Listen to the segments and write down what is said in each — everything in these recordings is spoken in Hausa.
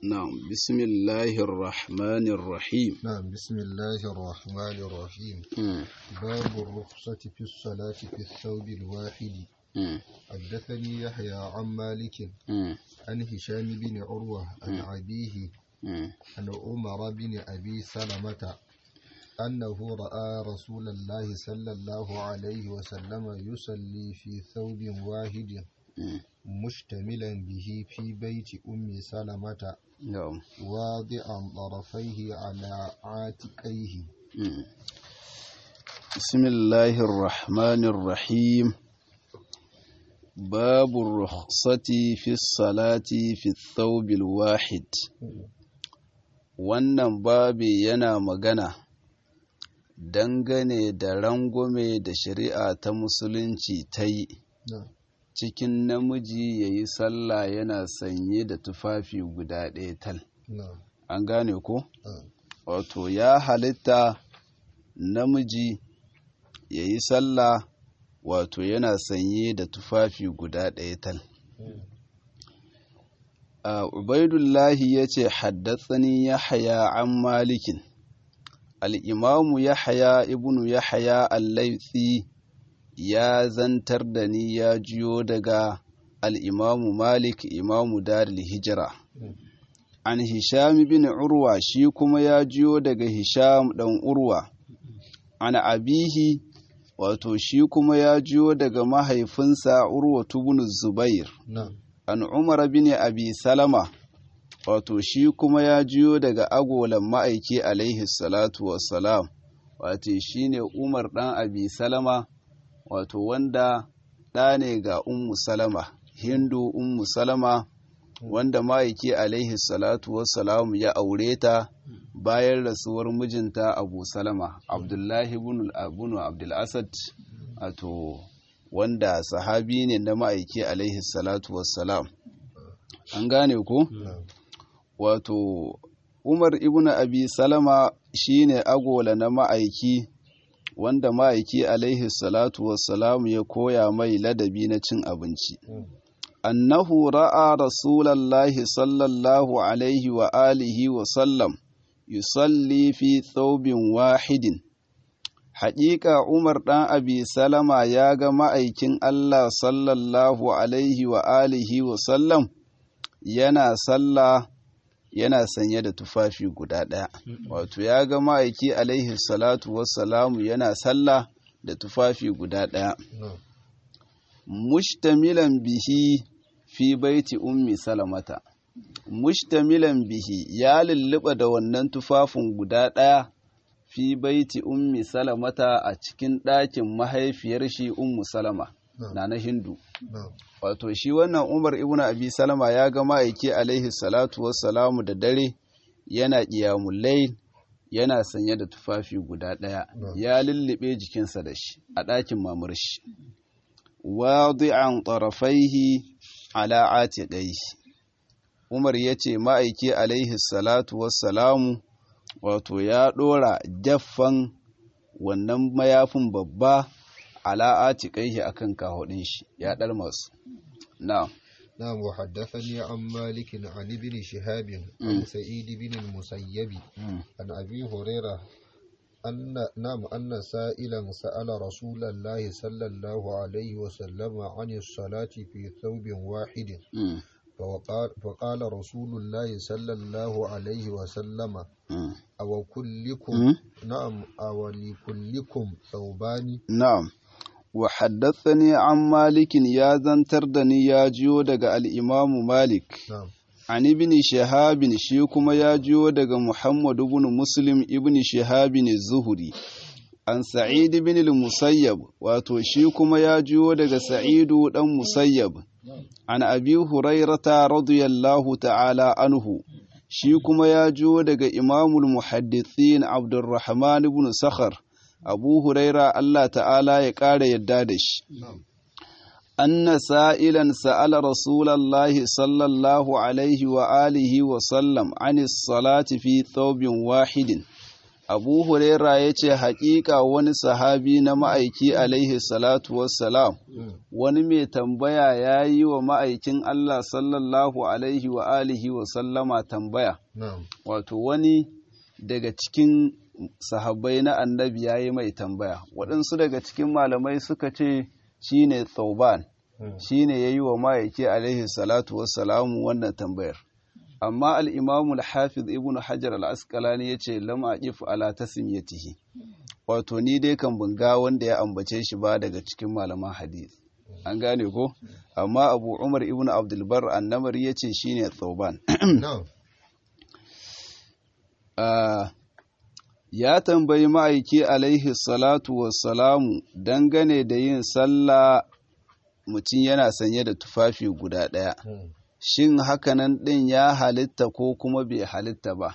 نعم بسم الله الرحمن الرحيم نعم بسم الله الرحمن الرحيم مم. باب الرخصة في الصلاة في الثوب الواحد مم. حدثني يحيى عن مالك مم. عن هشام بن عروة عن أبيه مم. عن عمر بن أبي سلمة أنه رأى رسول الله صلى الله عليه وسلم يصلي في ثوب واحد مم. مشتملا به في بيت أم سلمة نعم واضعا طرفيه على عاتقيه مم. بسم الله الرحمن الرحيم باب الرخصة في الصلاة في الثوب الواحد wannan babi yana magana dangane da rangwame da shari'a ta musulunci ta yi نعم cikin namiji ya yi sallah yana sanye da tufafi guda ɗaya tal نعم an gane ko نعم wato ya halitta namiji ya yi sallah wato yana sanye da tufafi guda ɗaya tal a ubaidullahi ya ce haddatsani ya haya an malikin al'imamu ya haya ibnu ya haya allaitsi ya zantar da ni ya jiyo daga al'imamu malik imamu daril hijira an hisham bin urwa shi kuma ya jiyo daga hisham ɗan urwa an abihi wato shi kuma ya jiyo daga mahaifinsa urwa bin zubair نعم an umar bin abi salama wato shi kuma ya jiyo daga agolan ma'aiki alaihi salatu wassalam wato shi ne umar ɗan abi salama wato wanda ɗa ne ga ummu salama hindu ummu salama wanda ma'aiki alaihi salatu wassalam ya aure ta bayan rasuwar mijinta abu salama abdullahi bin abdulasad wato wanda sahabi ne na ma'aiki alaihi salatu wassalam an gane ku نعم wato umar ibn abi salama shine agola na ma'aiki wanda ma'aiki alaihi salatu wassalam ya koya mai ladabi na cin abinci annahu ra'a rasulallahi sallallahu alaihi wa alihi wa sallam yusalli fi thawbin wahidin haƙiƙa umar ɗan abi salama ya ga ma'aikin allah sallallahu alaihi wa alihi wa sallam yana sallah yana sanye da tufafi guda ɗaya wato ya ga ma'aiki alaihi salatu wassalamu yana sallah da tufafi guda ɗaya نعم mushtamilan bihi fi baiti ummi salamata mushtamilan bihi ya lulluɓa da wannan tufafin guda ɗaya fi baiti ummi salamata a cikin ɗakin mahaifiyar shi ummu salama نعم na na hindu نعم wato shi wannan umar ibn abi salama ya ga ma'aiki alaihi salatu wassalamu da dare yana qiyamul layl yana sanye da tufafi guda ɗaya Na'am. ya lullube jikinsa da shi a ɗakin mamar shi wadi'an tarafaihi ala atiqaihi umar yace ma'aiki alaihi salatu wassalamu wato ya ɗora jaffan wannan mayafin babba ala atiqaihi akan kahudin shi ya dar masu na'am نعم وحدثني عن مالك عن ابن شهاب عن سعيد بن المسيب عن أبي هريرة أن نعم أن سائلا سأل رسول الله صلى الله عليه وسلم عن الصلاة في ثوب واحد Mm, فقال, فقال رسول الله صلى الله عليه وسلم mm, أو كلكم mm. نعم أو لكلكم ثوبان Na'am, wa haddathani an malikin ya zantar da ni ya jiyo daga al'imamu Malik, نعم an ibn Shahabin shi kuma ya jiyo daga Muhammad ibn Muslim ibn Shahabin Zuhuri, an Sa'id ibn al-Musayyab, wato shi kuma ya jiyo daga Sa'idu ɗan Musayyab, an Abi Hurairata radiyallahu ta'ala anhu, shi kuma ya jiyo daga Imamul Muhaddithin Abdurrahman ibn Sakhar. abu huraira Allah ta'ala ya ƙara yadda da shi anna sa'ilan sa'ala rasulallahi sallallahu alaihi wa alihi wa sallam anis salati fi thawbin wahidin abu huraira ya ce haƙiƙa wani sahabi na ma'aiki alaihi salatu wassalam wani mai tambaya ya yi wa ma'aikin Allah sallallahu alaihi wa alihi wa sallama tambaya wato wani daga cikin sahabbai na annabi ya yi mai tambaya waɗansu daga cikin malamai suka ce shi ne tsauban shi ne ya yi wa ma'aiki alaihi salatu wassalamu wannan tambayar amma al'imamul hafiz ibn hajar al'askalani ya ce lama ƙif ala ta simyatihi wato ni dai kan bunga wanda ya ambace shi ba daga cikin malaman hadith an gane ko amma abu umar ibn abdulbar annamar ya ce shi ne tsauban ya tambayi ma'aiki alaihi salatu wassalamu dangane da yin sallah mutum yana sanye da tufafi guda ɗaya shin hakanan ɗin ya halitta ko kuma bai halitta ba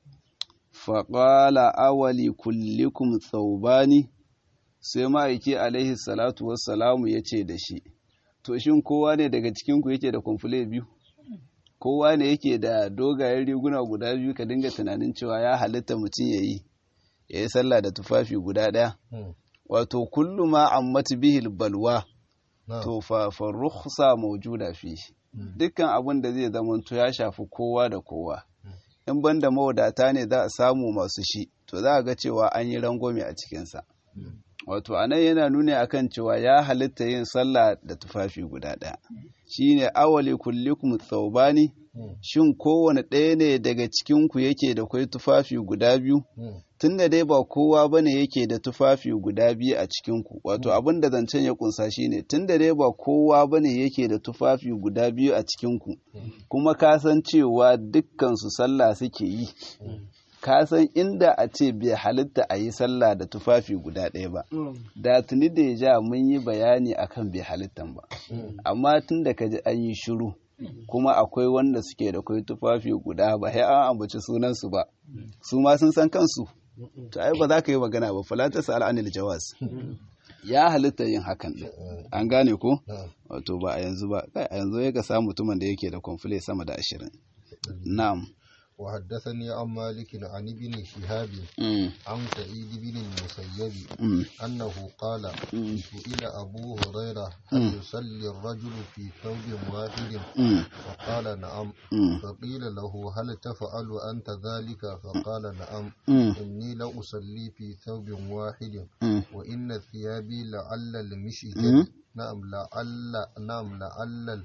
faƙala awali kullikum tsaubani sai ma'aiki alaihi salatu wassalamu ya ce da shi to shin kowa ne daga cikinku yake da kwamfule biyu kowa ne yake da dogayen riguna guda biyu ka dinga tunanin cewa ya halitta mutum ya yi ya yi sallah da tufafi guda ɗaya wato kullu ma ammatu bihil balwa to fa rukhsa mawjuda fi dukkan abin da zai zamanto ya shafi kowa da kowa in banda mawadata ne za a samu masu shi to za a ga cewa an yi rangwame a cikinsa wato anan yana nuni akan cewa ya halitta yin sallah da tufafi guda ɗaya shine awali kullikum thawbani shin kowane ɗaya ne daga cikinku yake da kwai tufafi guda biyu tunda dai ba kowa bane yake da tufafi guda biyu a cikinku wato abin da zancen ya kunsa shine tunda dai ba kowa bane yake da tufafi guda biyu a cikinku kuma ka san cewa dukkan su sallah suke yi ka san inda a ce bai halitta a yi sallah da tufafi guda ɗaya ba da tuni da ya ja mun yi bayani akan bai halittan ba amma tun da ka ji an yi shiru kuma akwai wanda suke da kwai tufafi guda ba sai an ambaci sunansu ba su ma sun san kansu to ai ba za ka yi magana ba falata sa'al anil jawaz ya halitta yin hakan din an gane ko wato ba a yanzu ba a yanzu ya ga samu mutumin da yake da kwamfule sama da ashirin na'am وحدثني عن مالك عن ابن شهاب عن سعيد بن المسيب أنه قال سئل أبو هريرة هل يصلي الرجل في ثوب واحد فقال نعم فقيل له هل تفعل أنت ذلك فقال نعم إني لأصلي في ثوب واحد وإن ثيابي لعل المشجد نعم لعل نعم لعل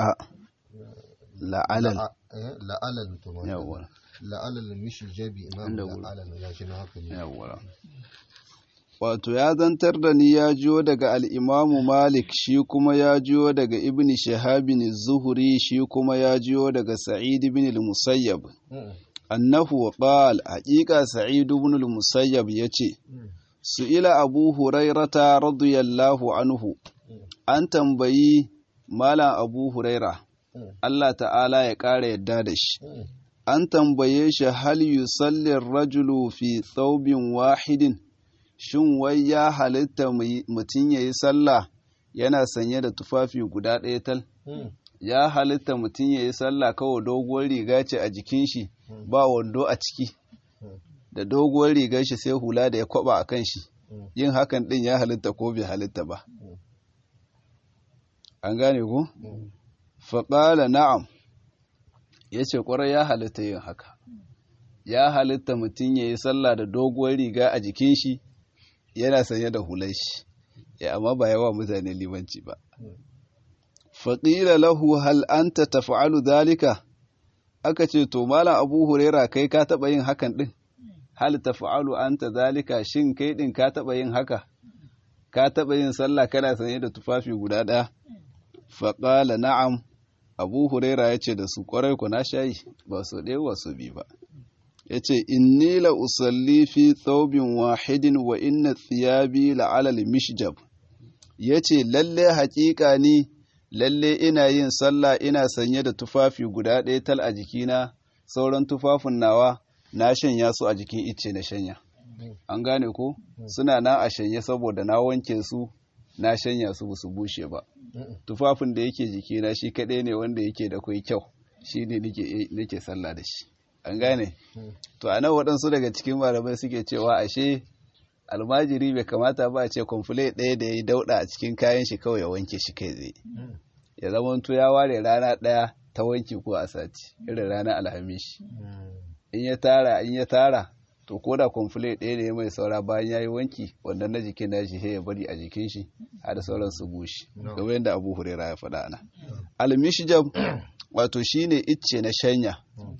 la'alal la'alal to yawwa la'alal mishjabi imam la'alal ya shi na haka ne yawwa wato ya zantar da ni ya jiyo daga al'imamu malik shi kuma ya jiyo daga ibn shahabin zuhuri shi kuma ya jiyo daga sa'id ibn al-musayyab annahu qal haqiqa sa'id ibn al-musayyab yace su'ila abu hurairata radiyallahu anhu an tambayi malam abu huraira Allah ta'ala ya ƙara yadda da shi. An tambaye shi hal yusallin rajulu fi tsaubin wahidin, shin wai ya halitta mutum ya yi sallah yana sanye da tufafi guda ɗaya tal? Ya halitta mutum ya yi sallah kawai doguwar riga ce a jikin shi ba wando a ciki, da doguwar rigar shi sai hula da ya kwaba a kan shi, yin hakan ɗin ya halitta ko bai halitta ba. An gane ku? faƙala na'am ya ce ƙwarai ya halitta yin haka ya halitta mutum ya yi sallah da doguwar riga a jikin shi yana sanye da hular shi ya amma ba yawa mutane limanci ba faƙila lahu hal anta tafa'alu dalika aka ce to malam abu huraira kai ka taɓa yin hakan ɗin hal tafa'alu anta dalika shin kai ɗin ka taɓa yin haka ka taɓa yin sallah kana sanye da tufafi guda ɗaya faƙala na'am abu huraira ya ce da su ƙwarai ku na shayi ba su ɗaya ba su bi ba ya ce inni la usalli fi thawbin wahidin wa inna thiyabi la alal mishjab ya ce lalle haƙiƙa ni lalle ina yin sallah ina sanye da tufafi guda ɗaya tal a jikina sauran tufafin nawa na shanya su a jikin icce na shanya an gane ko suna na a shanye saboda na wanke su na shanya su su bushe ba tufafin da yake jikina shi kaɗai ne wanda yake da kwai kyau shi ne nake sallah da shi an gane to a nan waɗansu daga cikin malamai suke cewa ashe almajiri bai kamata ba a ce kwamfule ɗaya da ya yi dauɗa a cikin kayan shi kawai ya wanke shi kai tsaye ya zama to ya ware rana ɗaya ta wanki ko a sati irin ranar alhamishi in ya tara in ya tara to ko da kwamfule ɗaya ne mai saura bayan ya yi wanki wanda na jikin na shi ya bari a jikin shi har sauran su bushe game yadda abu hurera ya faɗa ana almishijab wato shine icce na shanya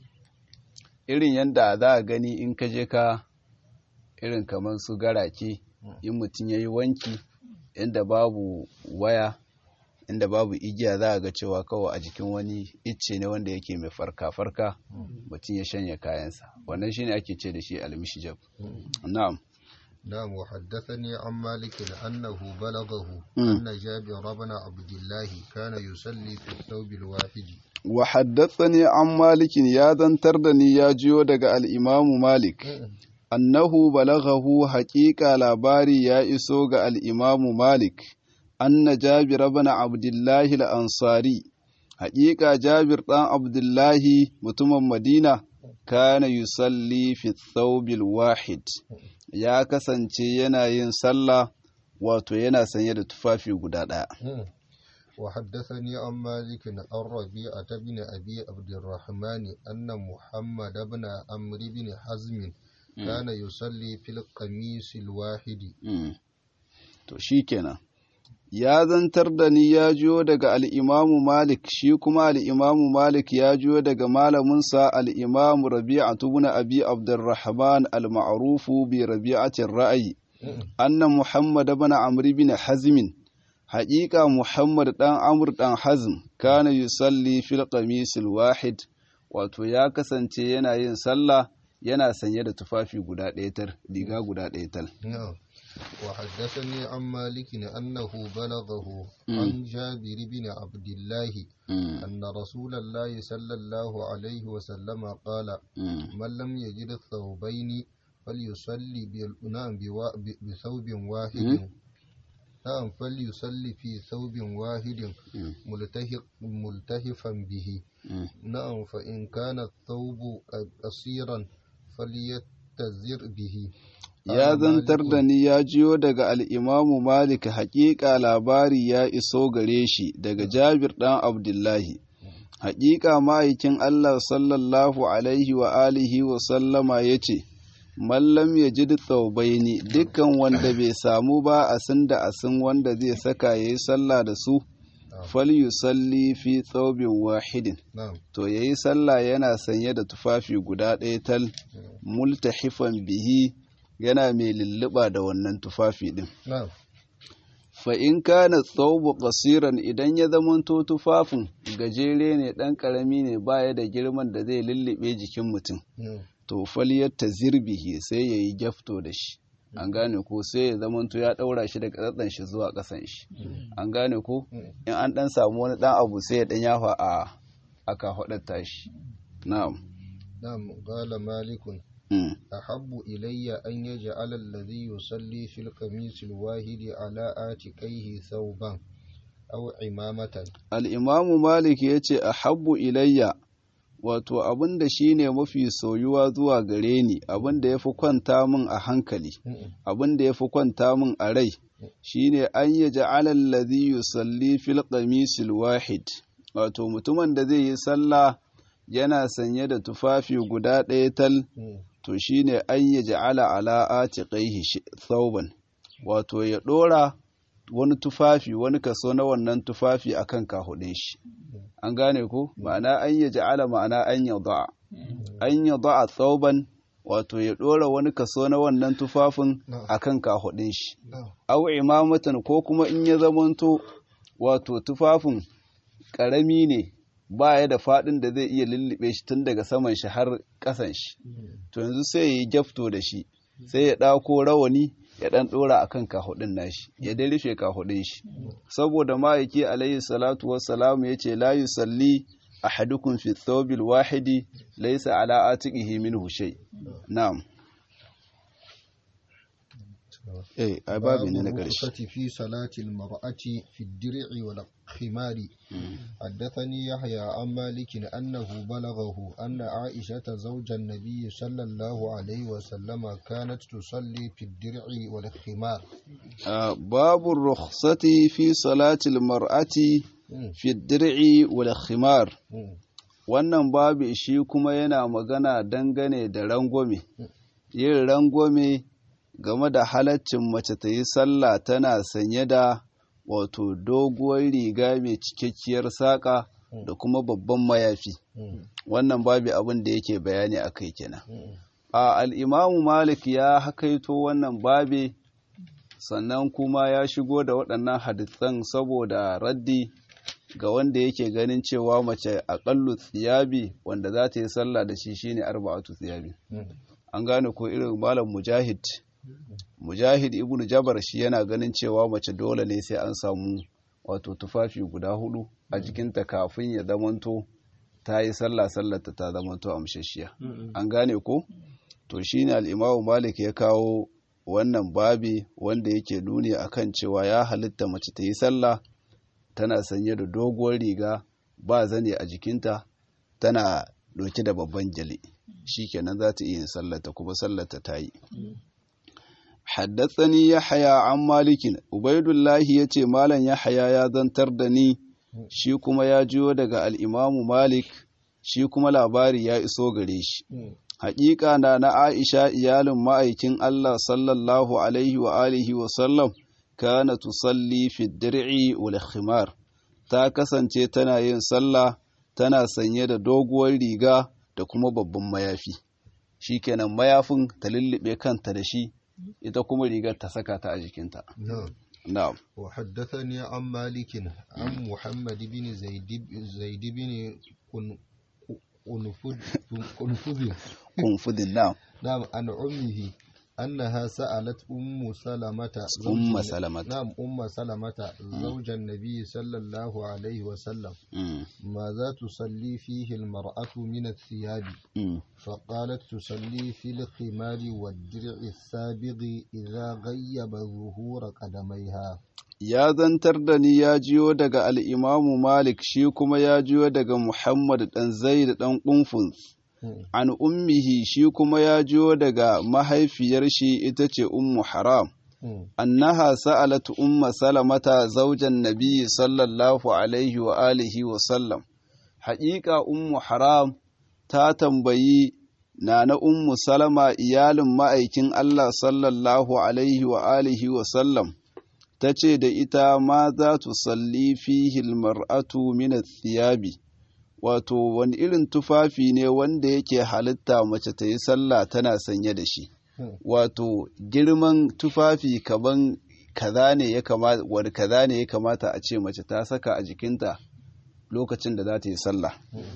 irin yadda za a gani in ka je ka irin kamar su garake in mutum ya yi wanki inda babu waya inda babu igiya za a ga cewa kawai a jikin wani icce ne wanda yake mai farka-farka mutum ya shanya kayansa wannan shine ake ce da shi almishijab na'am نعم وحدثني عن مالك أنه بلغه أن جابر بن عبد الله كان يصلي في الثوب الواحد وحدثني عن مالك يا ذنتردني يا جيو دغ الإمام مالك أنه بلغه حقيقة لاباري يا إسوغ الإمام مالك أن جابر بن عبد الله الأنصاري حقيقة جابر بن عبد الله متم مدينة كان يصلي في الثوب الواحد ya kasance yana yin sallah wato yana sanye da tufafi guda ɗaya. وحدثني عن مالك عن ربيعة بن أبي عبد الرحمن أن محمد بن عمرو بن حزم كان يصلي في القميص الواحد to shikenan ya zantar da ni ya jiyo daga al'imamu malik shi kuma al'imamu malik ya jiyo daga malaminsa al'imamu rabi'atu bin abi abdurrahman al-ma'rufu bi rabi'atin ra'ayi annan muhammad bin amri bin hazmin haƙiƙa muhammad ɗan amur ɗan hazm kana yusalli fil qamisil wahid wato ya kasance yana yin sallah yana sanye da tufafi guda ɗaya tal riga guda ɗaya tal وحدثني عن مالك أنه بلغه عن جابر بن عبد الله أن رسول الله صلى الله عليه وسلم قال من لم يجد الثوبين فليصلي بثوب واحد نعم فليصلي في ثوب واحد ملتهفا به نعم فإن كان الثوب قصيرا فليتزر به ya zantar da ni ya jiyo daga al'imamu Malik haƙiƙa labari ya iso gare shi daga Jabir ɗan Abdullahi. Haƙiƙa ma'aikin Allah sallallahu Alaihi wa alihi wa sallama ya ce, Mallam ya ji tsaubaini dukkan wanda bai samu ba a sun da asin wanda zai saka ya yi sallah da su, fal yusalli fi tsaubin wahidin. To ya yi sallah yana sanye da tufafi guda ɗaya tal, multahifan bihi. yana mai lulluɓa da wannan tufafi ɗin. Fa in kana tsaubu ƙasiran idan ya zamanto tufafin gajere ne ɗan ƙarami ne baya da girman da zai lullube jikin mutum. To faliyar ta zirbihi sai ya yi gyafto da shi. An gane ko sai ya zamanto ya ɗaura shi daga tsatsan shi zuwa ƙasan shi. An gane ko in an ɗan samu wani ɗan abu sai ya ɗan yafa a aka haɗa shi. Na'am. Na'am, qala malikun أحب إلي أن يجعل الذي يصلي في القميص الواحد على آتكيه ثوبا أو عمامة الإمام مالك يتي أحب إلي wato abin da shi ne mafi soyuwa zuwa gare ni abin da ya fi kwanta min a hankali abin da ya fi kwanta min a rai shi ne an yi ja'alar ladhi yusalli fil qamisil wahid wato mutumin da zai yi sallah yana sanye da tufafi guda ɗaya tal to shine an yi ja'ala ala atiqaihi thawban wato ya ɗora wani tufafi wani kaso na wannan tufafi akan kahudin shi an gane ko ma'ana an yi ja'ala ma'ana an yada'a an yada'a thawban wato ya ɗora wani kaso na wannan tufafin akan kahudin shi aw imamatan ko kuma in ya zamanto wato tufafin ƙarami ne ba ya da faɗin da zai iya lullube shi tun daga saman shi har ƙasan shi to yanzu sai ya yi gyafto da shi sai ya ɗako rawani ya ɗan ɗora a kan kahudin nashi ya dai rufe kahudin shi saboda ma'aiki alayhi salatu wassalamu ya ce la yusalli ahadukum fi thawbil wahidi laysa ala atiqihi minhu shay na'am eh ai babu ne na ƙarshe الرخصة في صلاة المرأة في الدرع والخمار حدثني يحيى عن مالك أنه بلغه أن عائشة زوج النبي صلى الله عليه وسلم كانت تصلي في الدرع والخمار آه، باب الرخصة في صلاة المرأة مم. في الدرع والخمار مم. wannan babu shi kuma yana magana dangane da rangwame yin rangwame game da halaccin mace ta yi sallah tana sanye da wato doguwar riga mai cikakkiyar saƙa da kuma babban mayafi مم. wannan babu abin da yake bayani a kai kenan مم. a al'imamu malik ya hakaito wannan babe sannan kuma ya shigo da waɗannan hadisan saboda raddi ga wanda yake ganin cewa mace aƙallu tsiyabi wanda za ta yi sallah da shi shine arba'atu tsiyabi مم. an gane ko irin malam mujahid mujahid ibnu jabar shi yana ganin cewa mace dole ne sai an samu wato tufafi guda hudu a jikinta kafin ya zamanto ta yi sallah sallarta ta zamanto amshashiya an gane ko to shine al-imamu malik ya kawo wannan babi wanda yake nuni akan cewa ya halitta mace ta yi sallah tana sanye da doguwar riga ba zane a jikinta tana ɗauke da babban gyale shikenan za ta iya yin sallata kuma sallata ta yi haddatsani yahya an malikin ubaidullahi ya ce malam yahya ya zantar da ni shi kuma ya jiyo daga al'imamu malik shi kuma labari ya iso gare shi مم. haƙiƙa na na aisha iyalin ma'aikin allah sallallahu alaihi wa alihi wa sallam kana tusalli fi dir'i wal khimar ta kasance tana yin sallah tana sanye da doguwar riga da kuma babban mayafi shikenan mayafin ta lullube kanta da shi ita kuma rigar ta saka ta a jikinta نعم na'am وحدثني عن مالك عن محمد بن زيد زيد بن قن- قنفذ قنفذ kunfudin na'am نعم عن أمه أنها سألت أم سلمة زوج أم النبي- سلمة. نعم أم سلمة زوج النبي صلى الله عليه وسلم Mm, ماذا تصلي فيه المرأة من الثياب mm. فقالت تصلي في الخمار والدرع السابغ إذا غيب ظهور قدميها ya zantar da ni ya jiyo daga al'imamu Malik shi kuma ya jiyo daga Muhammad ɗan Zaid ɗan ƙunfun an ummihi shi kuma ya jiyo daga mahaifiyar shi ita ce ummu haram annaha sa'alat umma salamata zaujan nabi sallallahu alaihi wa alihi wa sallam haƙiƙa ummu haram ta tambayi na na ummu salama iyalin ma'aikin Allah sallallahu alaihi wa alihi wa sallam ta ce da ita ma za tu salli fihi mar'atu min thiyabi wato wani irin tufafi ne wanda yake halitta mace ta yi sallah tana sanye da shi wato girman tufafi kaman kaza ne ya kamata wani kaza ne ya kamata a ce mace ta saka a jikinta lokacin da za ta yi sallah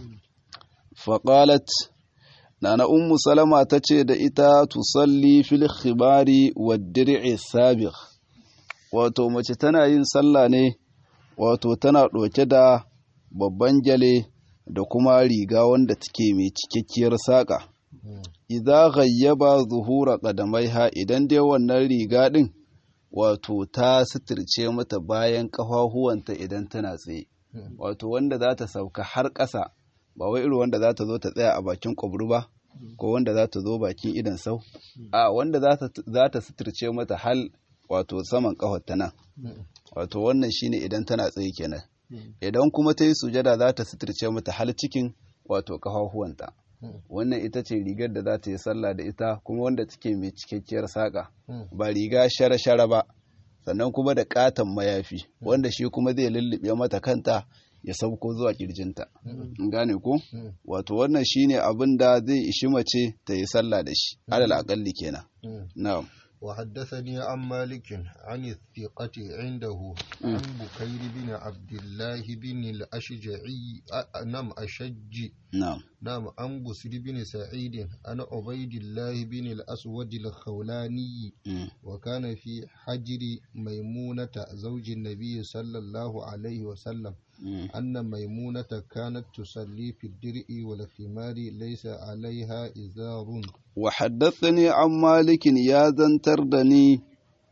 faƙalat nana ummu salama ta ce da ita tusalli fil khibari wa dir'i sabiq wato mace tana yin sallah ne wato tana ɗauke da babban gyale da kuma riga wanda take mai cikakkiyar saƙa idza ghayyaba zuhura qadamaiha idan dai wannan riga din wato ta suturce mata bayan ƙafafuwanta idan tana tsaye wato wanda za ta sauka har ƙasa ba wai irin wanda za ta zo ta tsaya a bakin kwabru ba ko wanda za ta zo bakin idan sau a wanda za ta suturce mata hal wato saman ƙafarta nan wato wannan shine idan tana tsaye kenan idan kuma ta yi sujada za ta suturce mata hal cikin wato ƙafafuwanta wannan ita ce rigar da za ta yi sallah da ita kuma wanda take mai cikakkiyar saƙa ba riga shara-shara ba sannan kuma da ƙaton mayafi wanda shi kuma zai lullube mata kanta ya sauko zuwa kirjinta gane ko wato wannan shine abin da zai ishi mace ta yi sallah da shi alal aƙalli kenan na'am وحدثني عن مالك عن الثقة عنده عن بكير بن عبد الله بن الأشجعي نعم أشج نعم نعم عن بسر بن سعيد عن عبيد الله بن الأسود الخولاني وكان في حجر ميمونة زوج النبي صلى الله عليه وسلم أن ميمونة كانت تصلي في الدرء والخمار ليس عليها إزار وحدثني عن مالك يا ذنتر دني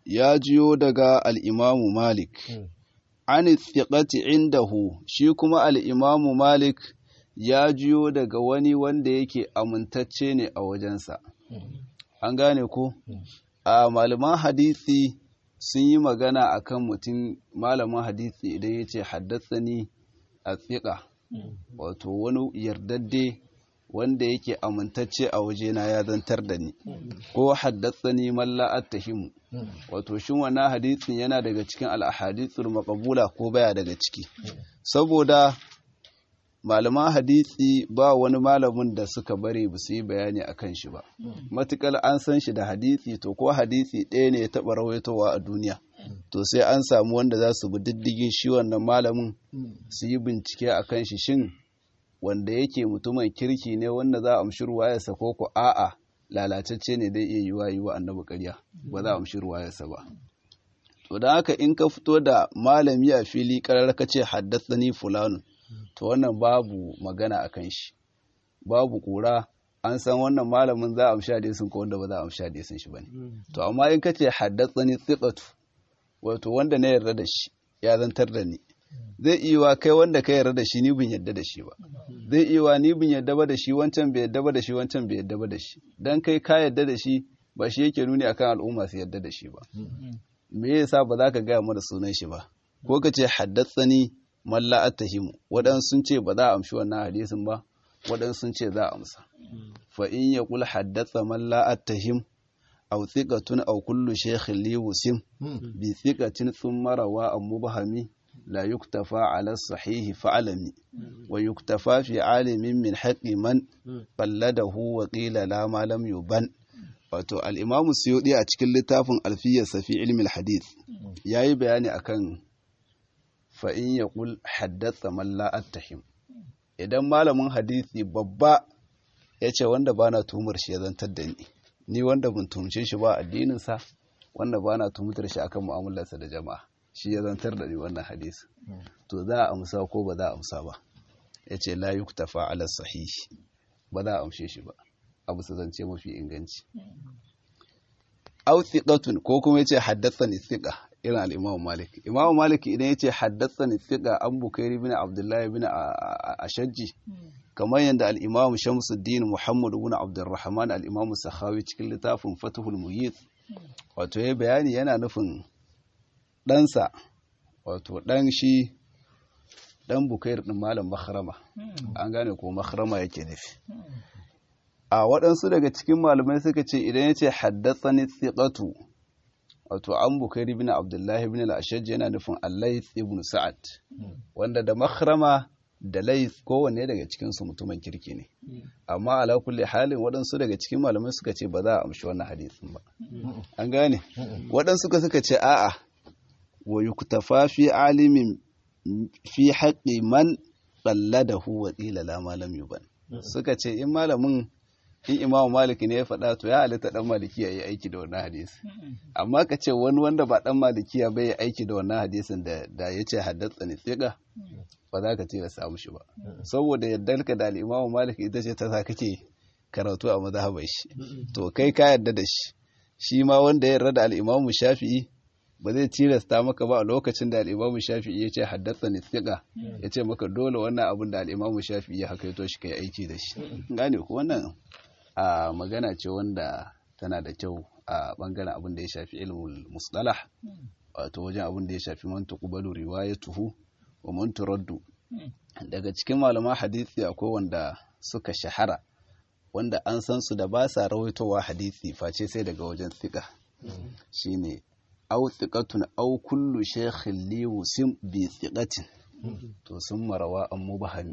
ya jiyo daga al-imamu malik an thiqati indahu shi kuma al-imamu malik ya jiyo daga wani wanda yake amintacce ne a wajensa an gane ko a malaman hadisi sun yi magana akan mutum malamin hadisi idan ya ce haddasani a tsiƙa wato wani yardadde wanda yake amintacce a wajena ya zantar da ni ko haddasani malla attahimu wato shin wannan hadisin yana daga cikin al-ahadithul maqbula ko baya daga ciki saboda malaman hadisi ba wani malamin da suka bari ba su yi bayani a kan shi ba matukar an san shi da hadisi to ko hadisi ɗaya ne ya taɓa rawaitowa a duniya to sai an samu wanda za su bi diddigin shi wannan malamin su yi bincike a kan shi shin wanda yake mutumin kirki ne wanda za a amshi ruwayarsa ko ko a'a lalatacce ne dai iya yiwa yi wa annabi ƙarya ba za a amshi ruwayarsa ba to don haka in ka fito da malami a fili ƙarar ka ce haddasa fulanu to wannan babu magana a kan shi babu kura an san wannan malamin za a amsha hadisin ko wanda ba za a amsha hadisin shi bane to amma in kace haddathani thiqatu wato wanda na yarda da shi ya zantar da ni zai iya wa kai wanda ka yarda da shi ni bin yarda da shi ba zai iya wa ni bin yarda ba da shi wancan bai yarda ba da shi wancan bai yarda ba da shi dan kai ka yarda da shi ba shi yake nuni akan al'umma su yarda da shi ba me yasa ba za ka gaya mana sunan shi ba ko ka ce haddathani malla attahimu waɗansu sun ce ba za a amshi wannan hadisin ba waɗansu sun ce za a amsa fa in ya kul haddatha malla attahim aw thiqatun aw kullu shaykhin li wusim bi thiqatin thumma rawa am mubhami la yuktafa ala sahihi fa'alami wa yuktafa fi alimin min haqqi man qalladahu wa qila la ma lam yuban wato al-imamu suyudi a cikin littafin alfiyarsa fi ilmi al-hadith yayi bayani akan fa'in ya ƙul haddasa malla attahim idan malamin hadisi babba ya ce wanda ba na tumar shi ya zantar da ni ni wanda ban tumce shi ba addininsa wanda ba na tumtar shi akan mu'amalarsa da jama'a shi ya zantar da ni wannan hadisi to za a amsa ko ba za a amsa ba ya ce la yuktafa ala sahihi ba za a amshe shi ba abu su zance mafi inganci au thiqatun ko kuma yace haddathani thiqa irin al-Imam Malik Imam Malik idan yace haddathani thiqa an Bukairi ibn Abdullah ibn Ashajji kamar yadda al-Imam Shamsuddin Muhammad ibn Abdurrahman al-Imam Sakhawi cikin littafin Fathul Mughith wato ya bayani yana nufin ɗansa wato ɗan shi ɗan Bukair ɗin Malam Makhrama an gane ko Makhrama yake nufi a waɗansu daga cikin malamai suka ce idan ya ce haddatsani thiqatu wato an bukari bin abdullahi bin al-ashaj yana nufin al-layth ibn sa'ad wanda da makhrama da layth kowanne daga cikin su mutumin kirki ne amma ala kulli halin waɗansu daga cikin malamai suka ce ba za a amshi wannan hadisin ba an gane waɗansu suka ce a'a wa yuktafa fi alimin fi haqqi man qalladahu wa qila la ma lam yuban suka ce in malamin in imamu maliki ne ya faɗa to ya halitta ɗan malikiya ya aiki da wannan hadisi amma ka ce wani wanda ba ɗan malikiya bai ya aiki da wannan hadisin da ya ce haddasa ne tsiga ba za ka tilasta mushi ba saboda yadda ka da al'imamu maliki ita ce ta sa kake karatu a mazhabar shi to kai ka yarda da shi shi ma wanda ya yarda da al'imamu shafi'i ba zai tilasta maka ba a lokacin da al'imamu shafi'i ya ce haddasa ne tsiga ya ce maka dole wannan abin da al'imamu shafi'i ya hakaito shi kai aiki da shi gane ko wannan a magana ce wanda tana da kyau a bangaren abin da ya shafi ilmul mustalah wato wajen abin da ya shafi man tuqbalu riwayatuhu wa man turaddu daga cikin malaman hadisi akwai wanda suka shahara wanda an san su da ba sa rawaitowa hadisi face sai daga wajen thiqa shine aw thiqatun aw kullu shaykhin li wusim bi thiqatin to sun marawa an mubahami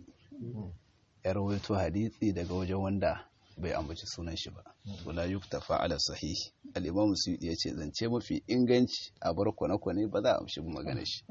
ya rawaito hadisi daga wajen wanda bai ambaci sunan shi ba wala yuktafa ala sahih al-imam suyuti yace zance mafi inganci a bar kwane-kwane ba za a amshi magana shi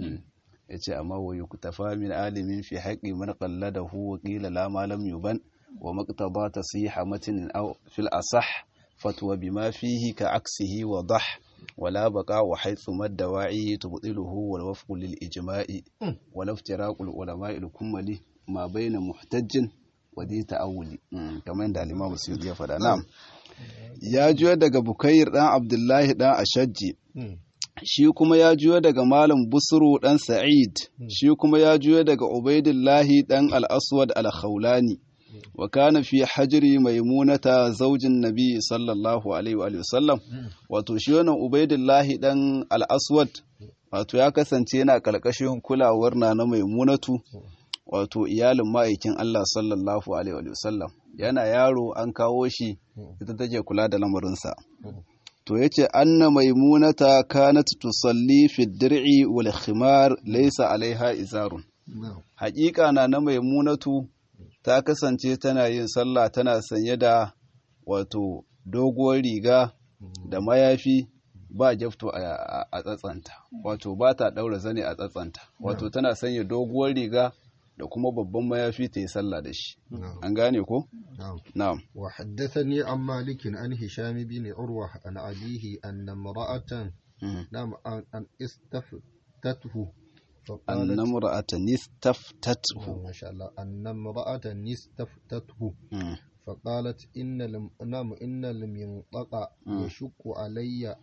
yace amma wa yuktafa min alimin fi haqqi man qalladahu wa qila la ma lam yuban wa maqtada tasiha matnin aw fil asah fatwa bima fihi ka aksihi wa dah ولا بقاء وحيث ما الدواعي تبطله والوفق للإجماع ولا افتراق العلماء الكمل ما بين محتج wadi ta'awuli kamar yadda al-Imam Suyuti ya faɗa na'am ya juyo daga Bukayr dan Abdullahi dan Ashajji shi kuma ya juyo daga Malam Busru dan Sa'id shi kuma ya juyo daga Ubaidillahi dan Al-Aswad Al-Khawlani wa kana fi hajri maimunata zaujin nabi sallallahu alaihi wa sallam wato shi wannan Ubaidillahi dan Al-Aswad wato ya kasance yana kalkashin kulawar na na maimunatu wato iyalin ma'aikin Allah sallallahu alaihi wa sallam yana yaro an kawo shi ita take kula da lamarinsa to yace anna maimunata kanat tusalli fi dir'i wal khimar laysa alaiha izarun haƙiƙa na na maimunatu ta kasance tana yin sallah tana sanye da wato doguwar riga da mayafi ba jafto a tsatsanta wato ba ta ɗaura zane a tsatsanta wato tana sanya doguwar riga da kuma babban mayafi ta yi sallah da shi an gane ko na'am wa haddathani an malikin an hisham bin urwa an abihi an imra'atan nam an istaftathu أن امرأة استفتته ما شاء الله أن امرأة استفتته فقالت إن لم نعم إن المنطق يشق علي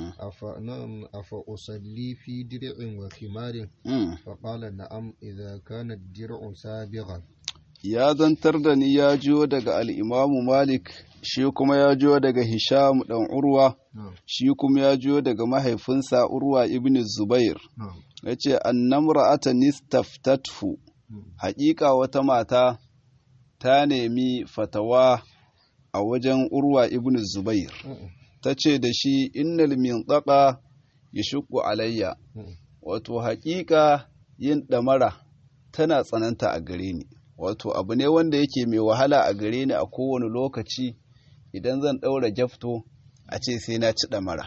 أفنام أفأصلي في درع وخمار فقال نعم إذا كان الدرع سابغا ya zantar da ni ya jiyo daga al'imamu Malik, shi kuma ya jiyo daga Hisham ɗan Urwa, shi kuma ya jiyo daga mahaifinsa Urwa ibn Zubair. Ya ce, Annam ra'ata nistaftathu, haƙiƙa wata mata ta nemi fatawa a wajen Urwa ibn Zubair. Ta ce da shi, Innal min tsaka ya shuku alayya, wato haƙiƙa yin ɗamara tana tsananta a gare ni. wato abu ne wanda yake mai wahala a gare ni a kowane lokaci idan zan ɗaura jafto a ce sai na ci ɗamara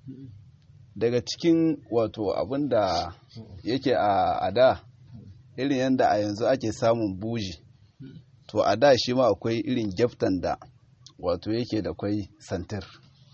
daga cikin wato abin da yake a da irin yadda a yanzu ake samun buji to a da shi ma akwai irin jaftan da wato yake da kwai santir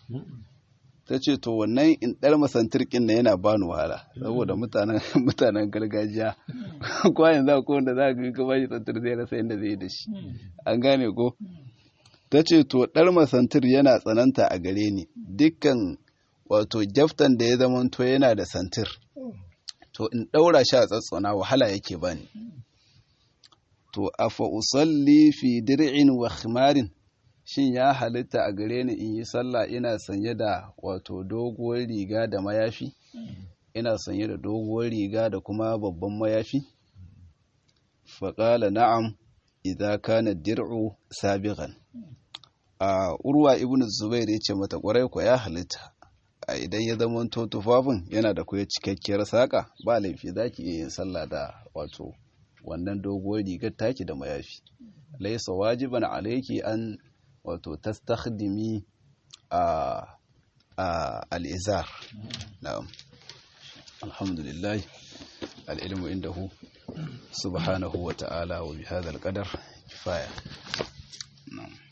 ta ce to wannan in ɗar masantir ƙin na yana bani wahala saboda mutanen gargajiya ko yanzu ko wanda za ka ga bashi santir zai rasa yadda zai da shi an gane ko ta ce to ɗar masantir yana tsananta a gare ni dukkan wato jaftan da ya zama to yana da santir to in ɗaura shi a tsatsona wahala yake bani to afa usalli fi dir'in wa khimarin shin ya halitta a gare ni in yi sallah ina sanye da wato doguwar riga da mayafi ina sanye da doguwar riga da kuma babban mayafi faƙala na'am idan kana dir'u sabiqan a urwa ibn zubair ya ce mata ƙwarai ko ya halitta a idan ya zama to tufafin yana da kuwa cikakkiyar saƙa ba laifi za ki iya yin sallah da wato wannan doguwar rigar taki da mayafi laisa wajiban alaiki an wato tastakhdimi a al'izar na'am alhamdulillah al'ilmu indahu subhanahu wa ta'ala wa bihadha al-qadar kifaya na'am